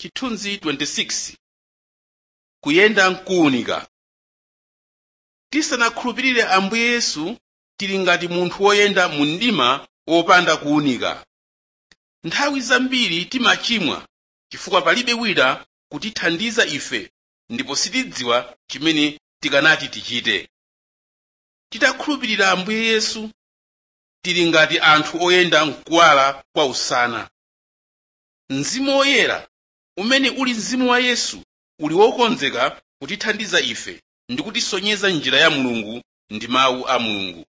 chithunzi 26 kuyenda mkuwunika tisanakhulupirire ambuye yesu tili ngati munthu woyenda mu mdima wopanda kuwunika nthawi zambiri timachimwa chifukwa palibe wina kutithandiza ife ndipo sitidziwa chimene tikanati tichite titakhulupirira ambuye yesu tili ngati anthu oyenda mkuwala kwa usana mzimu woyera umene uli mzimu wa yesu uli wokonzeka kutithandiza ife ndi kutisonyeza njira ya mulungu ndi mawu a mulungu